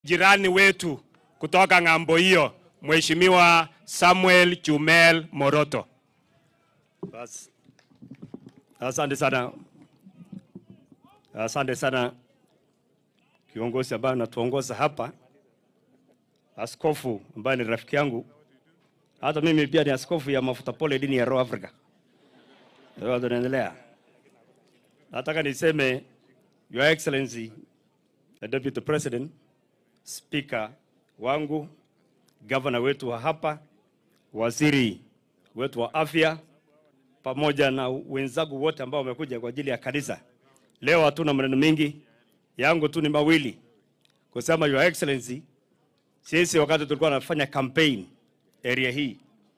jirani wetu kutoka ng'ambo hiyo, Mheshimiwa Samuel Chumel Moroto. Bas. Asante sana, asante sana kiongozi ambaye anatuongoza hapa, askofu ambaye ni rafiki yangu, hata mimi pia ni askofu ya mafuta pole dini ya Roho Africa. Ndio tunaendelea. Nataka niseme Your Excellency the Deputy President, Speaker wangu, gavana wetu wa hapa, waziri wetu wa afya pamoja na wenzangu wote ambao wamekuja kwa ajili ya kanisa. Leo hatuna maneno mengi, yangu tu ni mawili kusema, Your Excellency, sisi wakati tulikuwa tunafanya campaign area hii,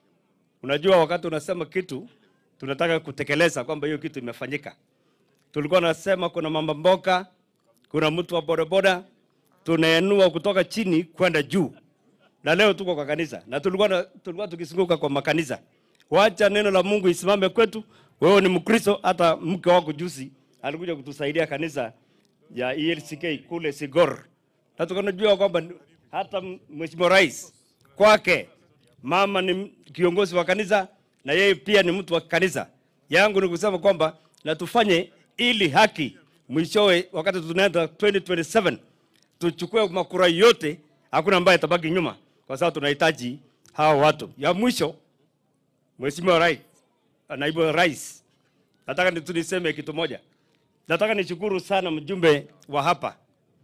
unajua wakati unasema kitu tunataka kutekeleza kwamba hiyo kitu imefanyika. Tulikuwa nasema kuna mama mboka, kuna mtu wa bodaboda, tunaenua kutoka chini kwenda juu, na leo tuko kwa kanisa na tulikuwa, na, tulikuwa tukizunguka kwa makanisa Wacha neno la Mungu isimame kwetu. Wewe ni Mkristo, hata mke wako juzi alikuja kutusaidia kanisa ya ELCK kule Sigor, na tukanajua kwamba hata Mheshimiwa Rais kwake mama ni kiongozi wa kanisa na yeye pia ni mtu wa kanisa. Yangu ni kusema kwamba na tufanye ili haki mwishowe, wakati tunaenda 2027 tuchukue makura yote, hakuna ambaye atabaki nyuma, kwa sababu tunahitaji hawa watu. Ya mwisho Mheshimiwa Rais, naibu wa rais, nataka ni- tu niseme kitu moja. Nataka nishukuru sana mjumbe wa hapa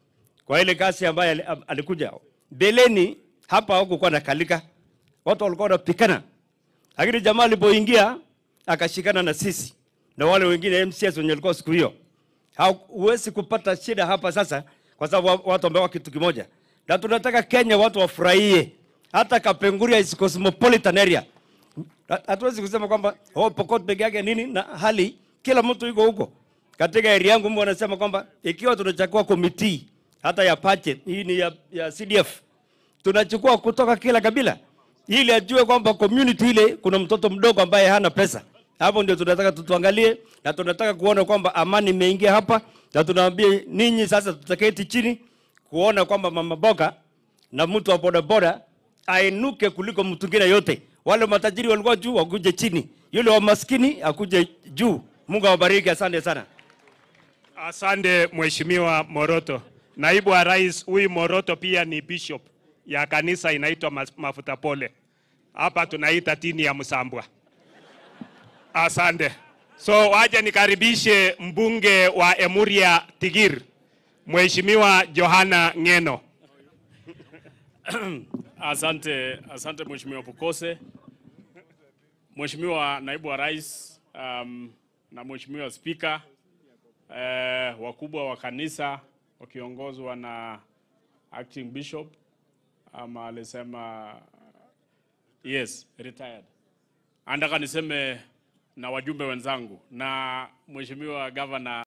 kwa ile kazi ambayo ali- am- alikuja. Mbeleni hapa hakukuwa na kalika, watu walikuwa wanapikana, lakini jamaa alipoingia akashikana na sisi na wale wengine MCS wenye walikuwa siku hiyo. Huwezi kupata shida hapa sasa, kwa sababu wa- watu wamekuwa kitu kimoja, na tunataka Kenya watu wafurahie, hata Kapenguria is cosmopolitan area Ha- hatuwezi kusema kwamba oh, Pokot peke yake nini na hali kila mtu yuko huko. Katika area yangu mimi wanasema kwamba ikiwa tunachukua committee hata ya budget hii ni ya, ya CDF tunachukua kutoka kila kabila ili ajue kwamba community ile kuna mtoto mdogo ambaye hana pesa. Hapo ndio tunataka tutuangalie na tunataka kuona kwamba amani imeingia hapa, na tunaambia ninyi sasa, tutaketi chini kuona kwamba mama boga na mtu wa bodaboda ainuke kuliko mtu mwingine yote. Wale matajiri walikuwa juu wakuje chini, yule wa maskini akuje juu. Mungu awabariki, asante sana. Asante Mheshimiwa Moroto. Naibu wa Rais, huyu Moroto pia ni bishop ya kanisa inaitwa Mas- Mafuta Pole. Hapa tunaita tini ya Msambwa. Asante. So waje nikaribishe mbunge wa Emuria Tigir, Mheshimiwa Johana Ngeno. Asante, asante Mheshimiwa Pukose, Mheshimiwa Naibu wa Rais um, na Mheshimiwa Spika eh, wakubwa wa kanisa wakiongozwa na Acting Bishop ama alisema yes, retired. Andaka niseme na wajumbe wenzangu na Mheshimiwa Governor